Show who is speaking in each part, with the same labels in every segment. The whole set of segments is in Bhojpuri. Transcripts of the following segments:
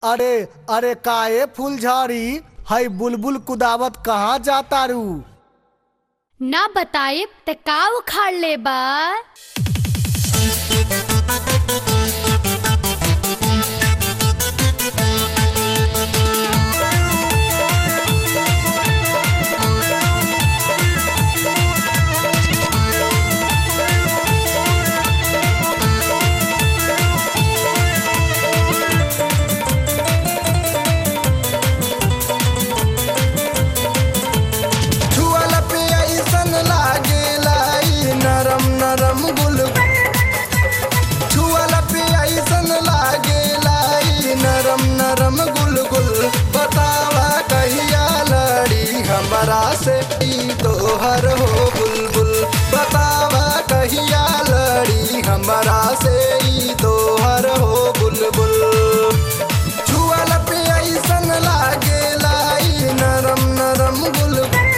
Speaker 1: अरे अरे काए फूलझाड़ी हई बुलबुल कुदावत कहाँ जाता रू
Speaker 2: ना बताए त का उखाड़ ले बा
Speaker 3: छुअल पे ऐसन लागेला ई नरम नरम गुल छुअल पे ऐसन लागेला ई नरम नरम गुल गुल बतावा कहिया लड़ी हमरा से ई तोहर हो बुलबुल बतावा कहिया लड़ी हमरा से ई तोहर हो बुलबुल छुअल पे ऐसन लागेला ई नरम नरम गुल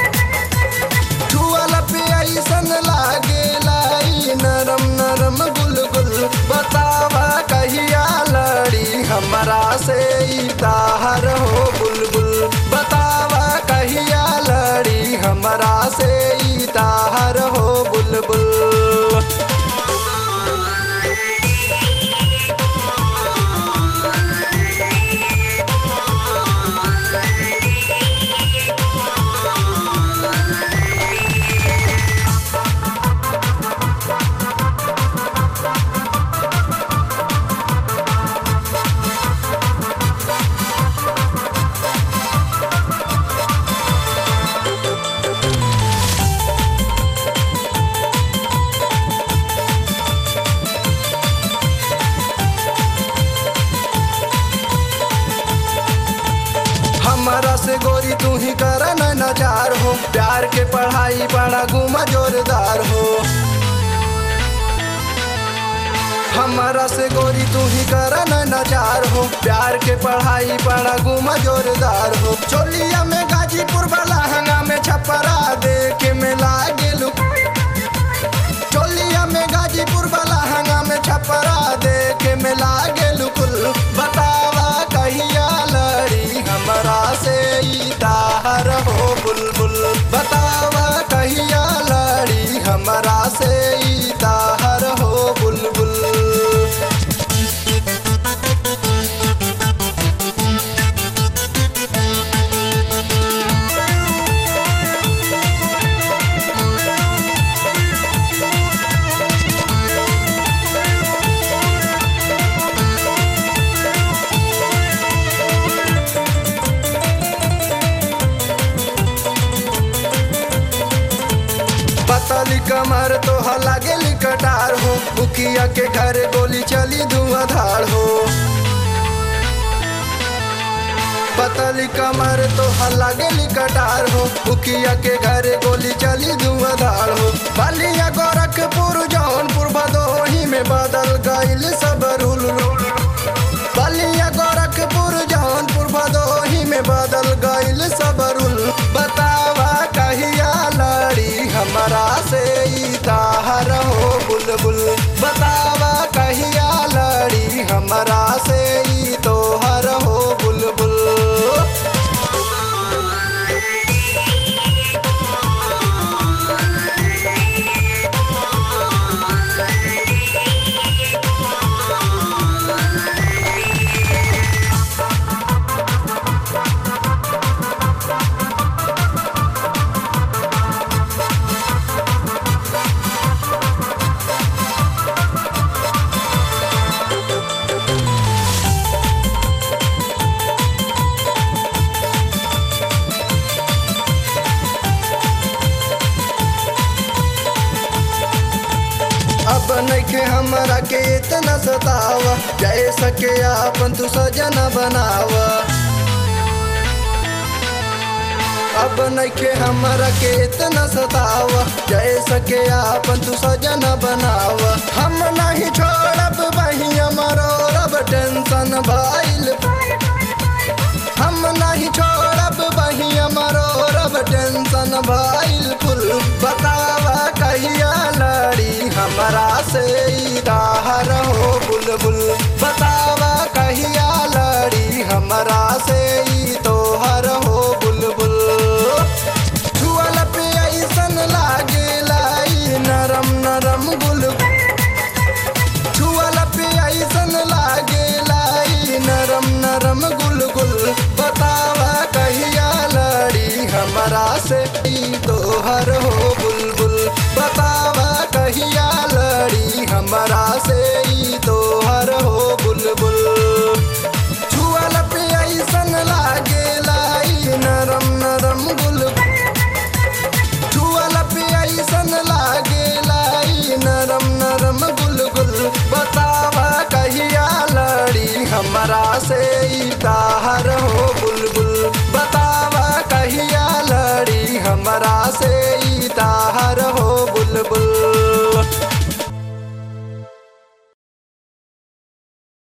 Speaker 3: छुअल पे ऐसन लागेला ई नरम नरम गुल गुल बतावा कहिया लड़ी हमरा से ई ताहर हो बुलबुल बतावा कहिया लड़ी हमरा से ई ताहर हो बुलबुल हमारा से गोरी तू ही कर नजार हो प्यार के पढ़ाई बड़ा गुमा जोरदार हो हमारा से गोरी तू ही कर नजार हो प्यार के पढ़ाई बड़ा गुमा जोरदार हो चोलिया में गाजीपुर वाला हंगा में छपरा देखे में लागे लुक चोलिया में गाजीपुर वाला हंगा में छपरा देखे में लागे लुकुल बतावा कहिया लड़ी हमरा से ई ताहर हो बुलबुल बतावा कहिया लड़ी हमरा से ई ताहर हो बुलबुल पतली कमर तो लागेली कटार हो मुखिया के घर गोली चली धुआंधार हो पतली कमर तो लागेली कटार हो मुखिया के घर गोली चली धुआंधार हो बलिया गोरखपुर जौनपुर भदोही में बदल गईल सब रूल बलिया गोरखपुर जौनपुर भदोही में बदल गईल सब रूल बतावा कहिया लड़ी हमरा से ई ताहर हो बुलबुल बतावा कहिया लड़ी हमरा से ई तोहर हो बुलबुल अब नइखे हमरा के इतना सतावा जय सके आपन तू सजन बनावा अब नइखे हमरा के इतना सतावा जय सके आपन तू सजन बनावा हम नहीं छोड़ब बहिया मरो रब टेंशन भइल हम नहीं छोड़ब बहिया मरो रब टेंशन भइल कुल बतावा कहिया लड़ी हमरा से ई दाहर हो बुलबुल बतावा कहिया लड़ी हम हमरा से ई ताहर हो